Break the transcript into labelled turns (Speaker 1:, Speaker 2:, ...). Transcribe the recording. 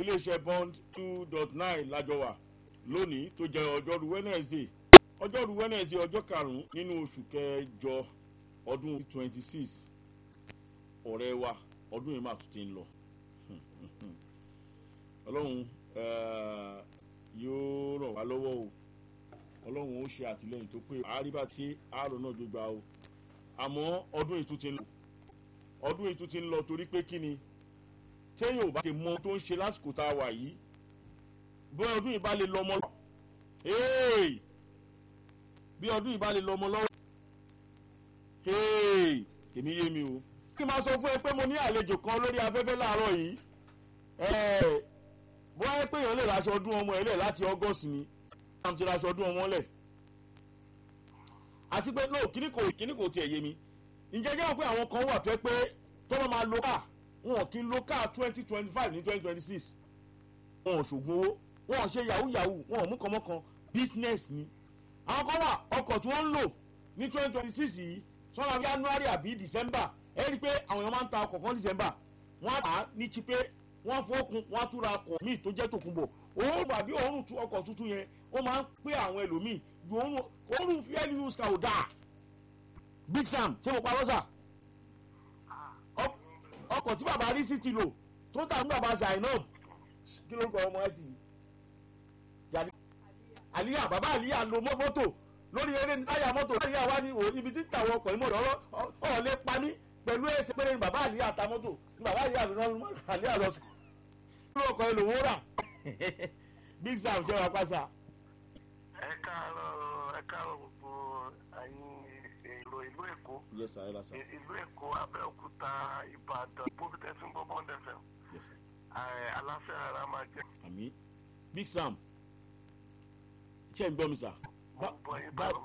Speaker 1: iléeṣẹ́ bond two dot nine lájọ wà lónìí tó jẹ́ ọjọ́rú wednesday ọjọ́rú wednesday ọjọ́ karùn-ún nínú oṣù kẹjọ ọdún twenty six ọ̀rẹ́ wa ọdún yìí máa tún ti ń lọ ọlọ́run yóò ràn wá lọ́wọ́ o ọlọ́run ó ṣe àtìlẹ́yìn tó pé àríbá tí àárọ̀ náà gbégbá o àmọ́ ọdún yìí tún ti ń lọ ọdún yìí tún ti ń lọ torí pé kí ni téèyàn ò bá ti mọ tó ń ṣe lásìkò tá a wà yìí bí ọdún yìí bá lè lọ́mọ lọ bí ọdún yìí bá lè lọ́mọ lọ́wọ́ èmi yé mi o kí n máa sọ fún ẹ pé mo ní àlejò kan lórí afẹ́fẹ́ láàárọ̀ yìí bóyá ẹ pé èèyàn lè raṣọ ọdún ọmọ ẹ lẹ̀ láti august ni àwọn ti raṣọ ọdún ọmọ lẹ̀ àti pé no kíní kò kíní kò tiẹ̀ yé mi ǹjẹ́ jẹ́ wọ́n pé àwọn kan wà tó ẹ pé tó bá máa lo káà wọn kì í lo káà twenty twenty five ní twenty twenty six wọn ò ṣògùn owó wọn ò ṣe yahoo yahoo wọn ò mú kànmọ́kan business ni àwọn kan wà ọkọ̀ tí wọ́n ń lò ní twenty twenty six yìí sọ́nà january àbí december ẹ rí i pé àwọn èèyàn máa ń ta ọkọ̀ kan december wọ́n á tà á ní chipe wọ́n fọ́kun wọ́n á túra ọkọ̀ míì tó jẹ́ tòkunbọ̀ òórùn àbí òórùn tu ọkọ̀ tuntun yẹn ó máa ń pé àwọn ẹlòmíì ju òórùn òórùn fuel use car ò dáa big sam ṣé mo pa lọ́sà ọkọ̀ tí bàbá rí sí ti lò tó tà fún bàbá zainab kí ló ń kọ ọmọ ẹ ti àlíyà bàbá àlíyà lo mọ́tò lórí eré ní táyà mọ́tò àlíyà wá ní ibi tí tàwọn ọkọ̀ ìmọ̀ ọ̀rọ̀ ọ̀ọ́lẹ́ pa mí pẹ̀lú ẹsẹ̀ péré ní bàbá àlíyà ta mọ́tò ní bàbá àlíyà ló náà àlíyà lọ sùn lórí ọkọ̀ ẹ lòun rà big sam jẹ́ wa pàṣà.
Speaker 2: ẹ káàárọ̀ ẹ káàárọ̀ gbogbo ẹ̀yin èrò ìlú èkó
Speaker 1: yes sir ẹ lọ sir.
Speaker 2: ìlú èkó abẹ́òkúta ìbàdàn bóbitẹ́sí ń bọ́ bọ́ndẹ̀fẹ̀
Speaker 1: yes sir.
Speaker 2: aláfẹ́ ara máa jẹ́
Speaker 1: àmì big sam ṣé ń gbọ́ mi sà.
Speaker 2: gbogbo yín
Speaker 1: bá-
Speaker 2: bá